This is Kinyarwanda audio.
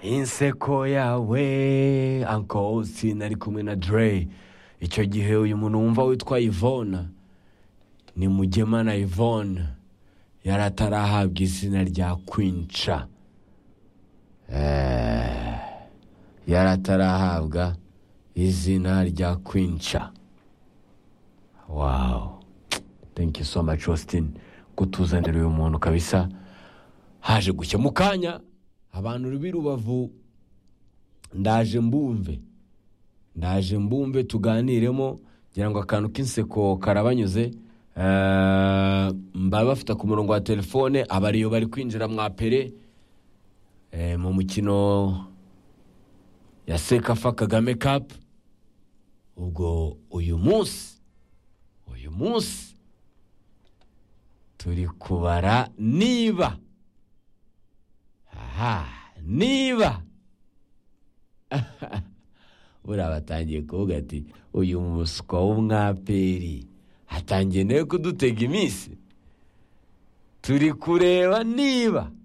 inseko yawe anko Austin ari kumwe na Dre icyo gihe uyu muntu wumva witwa Yvonne ni mugema na Yvonne yari atarahabwa izina rya kwinca yari atarahabwa izina rya kwinca wawu thank you so much Austin kutuzanira uyu muntu kabisa haje gushya mu kanya abantu b'irubavu ndaje mbumve ndaje mbumve tuganiremo ngira ngo akantu k'inseko karabanyuze Eh, mba bafite ku murongo wa telefone abariyo bari kwinjira mwapere eh, mu mukino ya sekafa kagame kapu ubwo uyu munsi uyu munsi turi kubara niba aha niba buriya batangiye kuvuga ati uyu muswa w'umwaperi atangiye nawe kudutega iminsi turi kureba niba